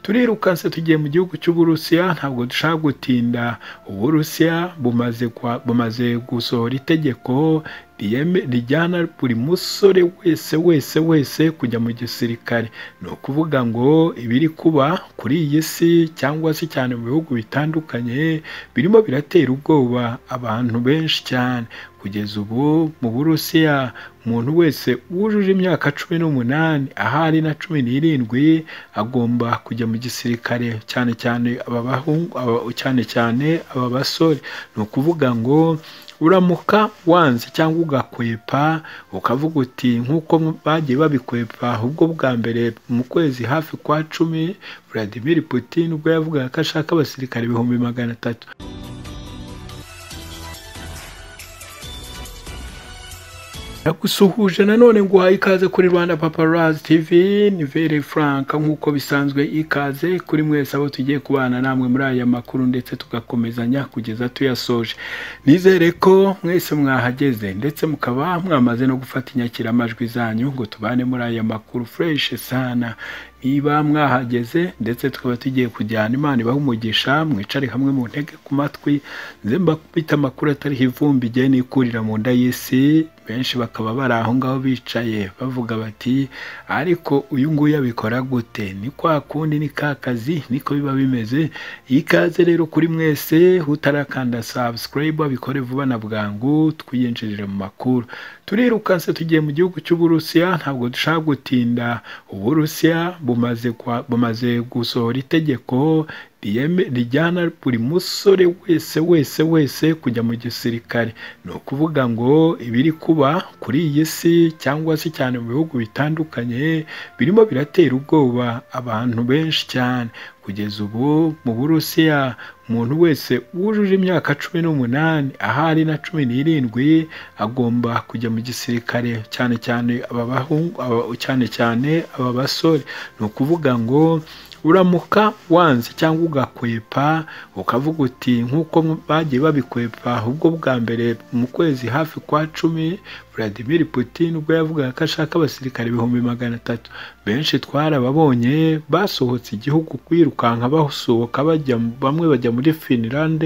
turirukanse tugiye mu gihugu cy'uburusiya ntabwo dushaka gutinda uburusiya bumaze kwa- bumaze gusohora itegeko riyeme- rijyana buri musore wese wese wese kujya mu gisirikare ni ukuvuga ngo ibiri kuba kuri iyi si cyangwa se cyane mu bihugu bitandukanye birimo biratera ubwoba abantu benshi cyane kugeza ubu mu burusiya umuntu wese wujuje imyaka cumi n'umunani ahari na cumi n'irindwi agomba kujya mu gisirikare cyane cyane aba bahungu aba- cyane cyane aba basore ni ukuvuga ngo uramuka wanze cyangwa ugakwepa ukavuga uti nk'uko bagiye babikwepa ubwo bwa mbere mu kwezi hafi kwa cumi Vladimir Putin ubwo yavugaga ko ashaka abasirikare ibihumbi magana atatu Nagusuhuje nanone ngo uhaye ikaze kuri Rwanda Paparazzi TV ni very frank nk'uko bisanzwe ikaze kuri mwese abo tugiye kubana namwe muri aya makuru ndetse tugakomezanya kugeza tuyasoje nizere ko mwese mwahageze ndetse mukaba mwamaze no gufata inyakiramajwi zanyu ngo tubane muri aya makuru fresh sana niba mwahageze ndetse tukaba tugiye kujyana imana ibaha umugisha mwicare hamwe mu ntege ku matwi nze mbapita amakuru atariho ivumbi igihe nikurira mu nda y'isi benshi bakaba bari aho ngaho bicaye bavuga bati ariko uyu nguyu abikora gute ni kwa kundi ni ka kazi niko biba bimeze ikaze rero kuri mwese utarakanda subscribe abikore vuba na bwangu twiyinjirire mu makuru turirukanse tugiye mu gihugu cy'uburusiya ntabwo dushaka gutinda uburusiya bumaze kwa- bumaze gusohora itegeko riyeme- rijyana buri musore wese wese wese kujya mu gisirikare ni ukuvuga ngo ibiri kuba kuri iyi si cyangwa se cyane mu bihugu bitandukanye birimo biratera ubwoba abantu benshi cyane kugeza ubu mu burusiya umuntu wese wujuje imyaka cumi n'umunani ahari na cumi n'irindwi agomba kujya mu gisirikare cyane cyane aba bahungu aba- cyane cyane aba basore ni ukuvuga ngo uramuka wanze cyangwa ugakwepa ukavuga uti nk'uko bagiye babikwepa ubwo bwa mbere mu kwezi hafi kwa cumi Vladimir Putin ubwo yavugaga ko ashaka abasirikare ibihumbi magana atatu benshi twarababonye basohotse igihugu kwirukanka basohoka bajya bamwe bajya muri Finland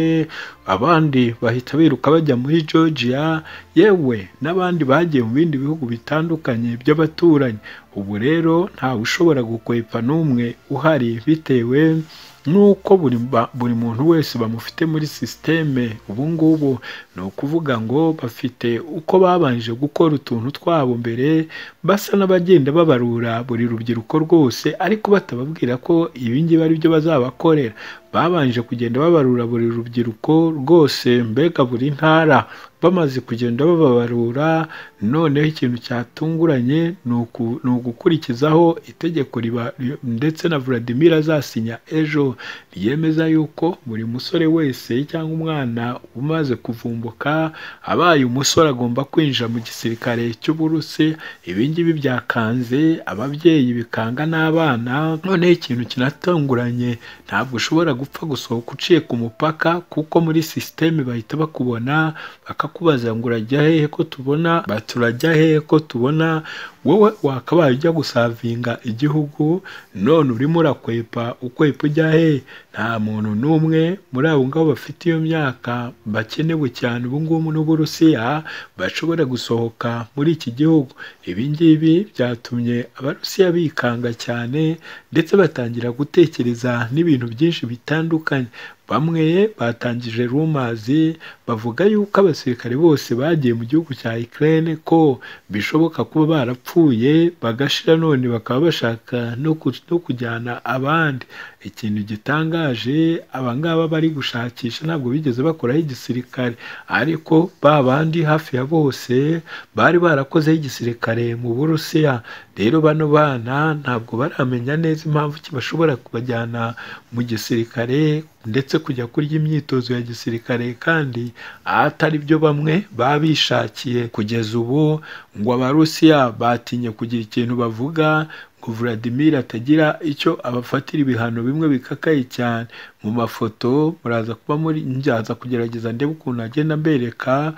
abandi bahita biruka bajya muri Georgia yewe n'abandi bagiye mu bindi bihugu bitandukanye by'abaturanyi ubu rero ntawe ushobora gukwepa n'umwe uhari bitewe nuko buri, ba- buri muntu wese bamufite muri sisiteme ubu ngubu ni ukuvuga ngo bafite uko babanje gukora utuntu twabo mbere basa n'abagenda babarura buri rubyiruko rwose ariko batababwira ko ibi ngibi ari byo bazabakorera babanje kugenda babarura buri rubyiruko rwose mbega buri ntara bamaze kugenda bababarura noneho ikintu cyatunguranye ni uku- ni ugukurikizaho itegeko riba ri- ndetse na Vladimir azasinya ejo ryemeza yuko buri musore wese cyangwa umwana umaze kuvumbuka abaye umusore agomba kwinjira mu gisirikare cy'uburusi ibi ngibi byakanze ababyeyi bikanga n'abana noneho ikintu kinatunguranye ntabwo ushobora gupfa gusohoka uciye ku mupaka kuko muri sisiteme bahita bakubona bakakubaza ngo urajya hehe ko tubona bati urajya hehe ko tubona wowe wakabaye ujya gusavinga igihugu none urimo urakwepa ukwepa ujya hehe nta muntu n'umwe muri abo ngabo bafite iyo myaka bakenewe cyane ubu ngubu n'uburusiya bashobora gusohoka muri iki gihugu ibi ngibi byatumye abarusiya bikanga cyane ndetse batangira gutekereza n'ibintu byinshi bitandukanye bamwe batangije rumazi bavuga yuko abasirikare bose bagiye mu gihugu cya Ukraine ko bishoboka kuba barapfuye bagashira none bakaba bashaka no ku- no kujyana abandi ikintu gitangaje abangaba bari gushakisha ntabwo bigeze bakoraho igisirikare ariko ba bandi hafi ya bose bari barakozeho igisirikare mu Burusiya rero bano bana ntabwo baramenya neza impamvu ki bashobora kubajyana mu gisirikare ndetse kujya kurya imyitozo ya gisirikare kandi atari byo bamwe baba bishakiye kugeza ubu ngo abarusiya batinye kugira ikintu bavuga ngo Vladimir atagira icyo abafatira ibihano bimwe bikakaye cyane mu mafoto muraza kuba muri nzaza kugerageza ndebe ukuntu agenda mbereka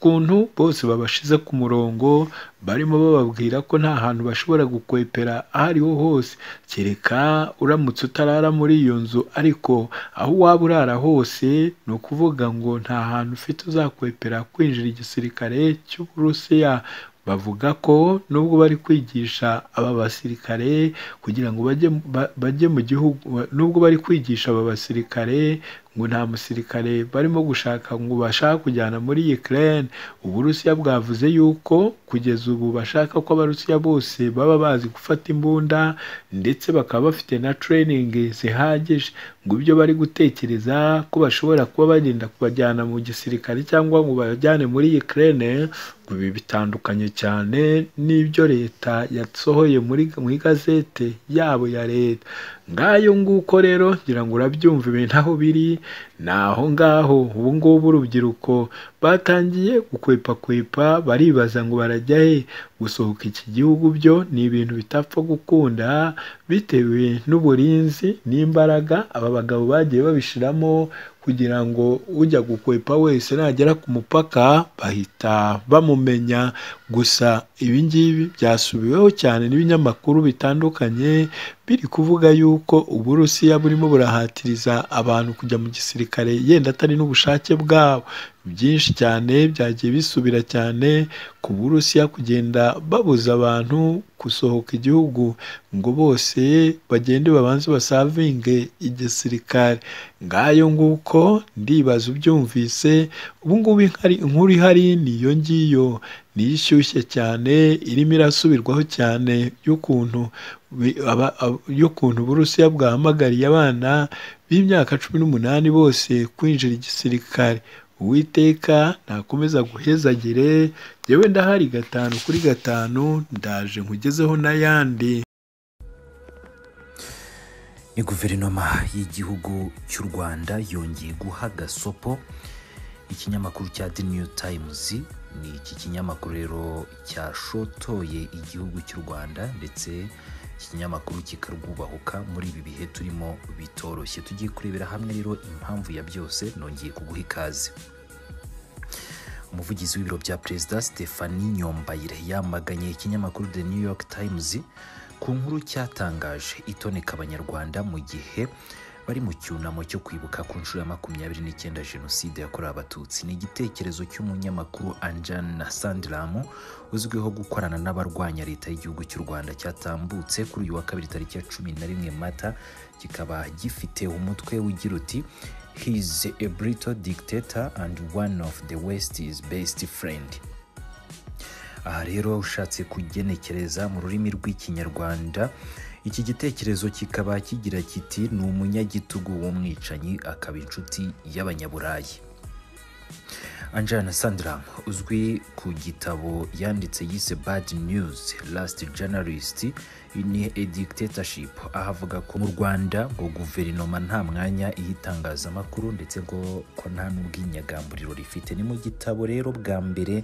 ukuntu bose babashize ku murongo barimo bababwira ko nta hantu bashobora gukwepera aho ariho hose kereka uramutse utarara muri iyo nzu ariko aho waba urara hose ni ukuvuga ngo nta hantu ufite uzakwepera kwinjira igisirikare cy'uburusiya bavuga ko nubwo bari kwigisha aba basirikare kugira ngo bajye ba- bajye mu gihugu nubwo bari kwigisha aba basirikare ngo nta musirikare barimo gushaka ngo bashaka kujyana muri Ukraine uburusiya bwavuze yuko kugeza ubu bashaka ko abarusiya bose baba bazi gufata imbunda ndetse bakaba bafite na training zihagije ngo ibyo bari gutekereza ko bashobora kuba bagenda kubajyana mu gisirikare cyangwa ngo babajyane muri Ukraine ngo ibi bitandukanye cyane n'ibyo leta yasohoye muri mu igazete yabo ya leta ngayo nguko rero ngira ngo urabyumva ibintu aho biri ni aho ngaho ubu ngubu urubyiruko batangiye gukwepakwepa baribaza ngo barajya he gusohoka iki gihugu byo ni ibintu bitapfa gukunda bitewe n'uburinzi n'imbaraga aba bagabo bagiye babishiramo kugira ngo ujya gukwepa wese nagera ku mupaka bahita bamumenya gusa ibi ngibi byasubiweho cyane n'ibinyamakuru bitandukanye biri kuvuga yuko uburusiya burimo burahatiriza abantu kujya mu gisirikare yenda atari n'ubushake bwabo byinshi cyane byagiye bisubira cyane ku burusiya kugenda babuza abantu gusohoka igihugu ngo bose bagende babanze basavinge igisirikare ngayo nguko ndibaza ubyumvise ubu ngubu inkari- inkuru ihari ni iyo ngiyo niyo ishyushye cyane irimo irasubirwaho cyane y'ukuntu bi- aba- ab- y'ukuntu uburusiya bwahamagariye abana b'imyaka cumi n'umunani bose kwinjira igisirikare uwiteka ntakomeza guhezagire yewe ndahari gatanu kuri gatanu ndaje nkugezeho n'ayandi guverinoma y'igihugu cy'u rwanda yongeye guha gasopo ikinyamakuru cya the new times ni iki kinyamakuru rero cyashotoye igihugu cy'u rwanda ndetse iki kinyamakuru kikarwubahuka muri ibi bihe turimo bitoroshye tugiye kurebera hamwe rero impamvu ya byose nongeye kuguha ikaze umuvugizi w'ibiro bya perezida Stephanie Nyombayire yamaganye ikinyamakuru The New York Times ku nkuru cyatangaje itoneka abanyarwanda mu gihe bari mu cyunamo cyo kwibuka ku nshuro ya makumyabiri n'icyenda jenoside yakorewe abatutsi ni igitekerezo cy'umunyamakuru anjana sandiramu uzwiho gukorana n'abarwanya leta y'igihugu cy'u rwanda cyatambutse kuri uyu wa kabiri tariki ya cumi na rimwe mata kikaba gifite umutwe ugira uti He is a brutal dictator and one of the West's best friend. aha rero ushatse kugenekereza mu rurimi rw'ikinyarwanda iki gitekerezo kikaba kigira kiti ni umunyagitugu w'umwicanyi akaba inshuti y'abanyaburayi anjana sandram uzwi ku gitabo yanditse yise bad news last journalist ni a dictatorship aho avuga ko mu rwanda ngo guverinoma nta mwanya iha itangazamakuru ndetse ngo ko nta n'ubwinyagamburiro rifite ni mu gitabo rero bwa mbere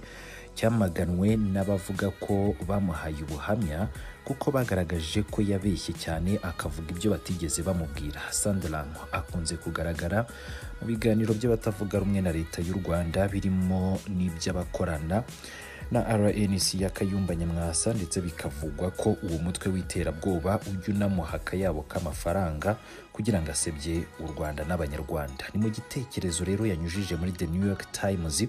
cyamaganwe n'abavuga ko bamuhaye ubuhamya kuko bagaragaje ko yabeshye cyane akavuga ibyo batigeze bamubwira sandram akunze kugaragara mu biganiro by'abatavuga rumwe na leta y'u rwanda birimo n'iby'abakorana na rnc ya kayumba nyamwasa ndetse bikavugwa ko uwo mutwe w'iterabwoba ujya unamuha akayabo k'amafaranga kugira ngo asebye u rwanda n'abanyarwanda ni mu gitekerezo rero yanyujije muri the new york times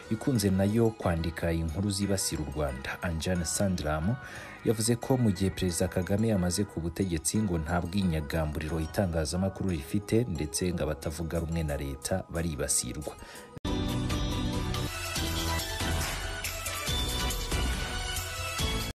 ikunze nayo kwandika inkuru zibasira u rwanda anjane sandram yavuze ko mu gihe perezida kagame yamaze ku butegetsi ngo nta bwinyagamburiro itangazamakuru rifite ndetse ngo abatavuga rumwe na leta baribasirwa